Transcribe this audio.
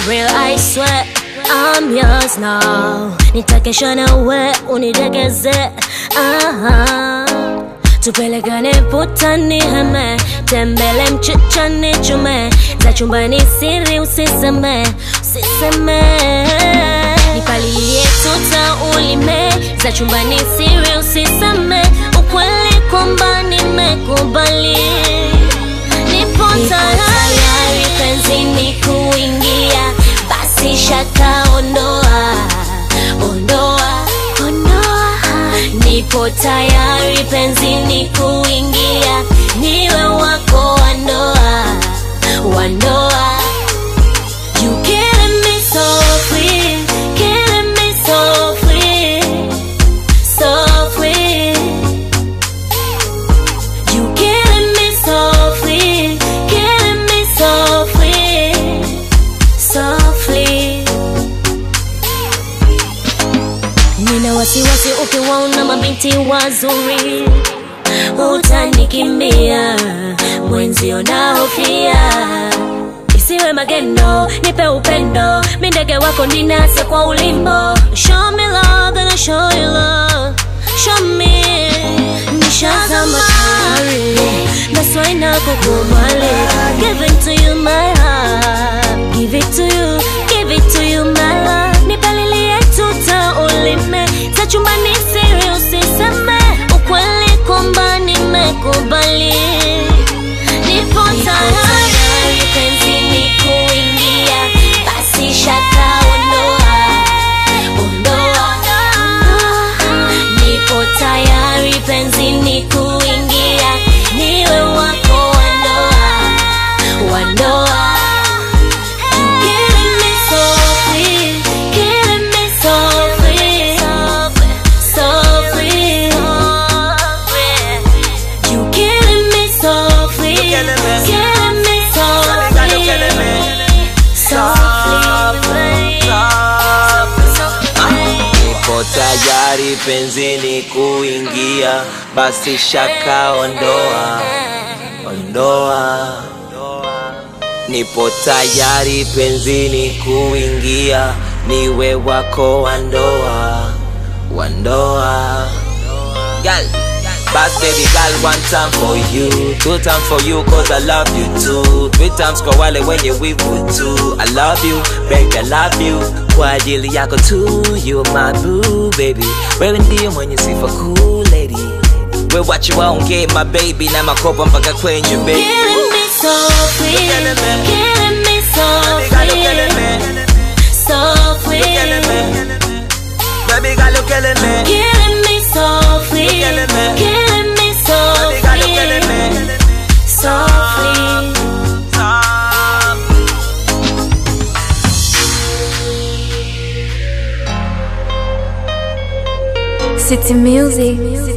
real I swear I'm yours now nitakesha nawe unidegeze aha tupelekane putani heme tembele mchichani chume za chumbani siri usiseme usiseme nipalilie tuta ulime za chumbani siri usiseme ukweli kwamba nimekubali nipo tayari penzini kuingia basi shaka ondoa ondoa ondoa nipo tayari penzini kuingia niwe wako wa ndoa wa ndoa You killing me softly, killing me softly, softly. You killing me softly, killing me softly, softly. Nina wasiwasi ukiwaona mabinti wazuri utanikimbia, mwenzio nahofia isiwe magendo, nipe upendo, mi ndege wako ninase kwa ulimbo. Show me love and I show you love, show me nishazama tayari, that's why nakukubali. Giving to you my heart, give it to you, give it to you my love. Nipalilie tuta ulime za chumbani, siri usiseme, ukweli kwamba nimekubali. Nipo tayari penzini kuingia, basi shaka ondoa, ondoa. Nipo tayari penzini kuingia, niwe wako wa ndoa, wa ndoa. You killing me softly, killing me softly, softly. You killing me softly, killing me. killing me Shawty, you killing me. softly, softly. Nipo tayari penzini kuingia, basi shaka ondoa, ondoa. Nipo tayari penzini kuingia, niwe wako wa ndoa, wa ndoa. Girl, Bass baby girl, one time for you, two times for you, cause I love you too. Three times kwa wale wenye wivu too. I love you, baby, I love you. Kwa ajili yako tu, you my boo, baby. Wewe ndiyo mwenye sifa cool lady. We wachi waongee my baby na makopa mpaka kwenye baby. Killing me softly, killing me. killing me Baby girl, you killing softly, me. softly. You killing me. Baby girl, you killing me. Killing me softly, killing me. killing me Baby girl, you killing softly, me. softly. Stop. City Music.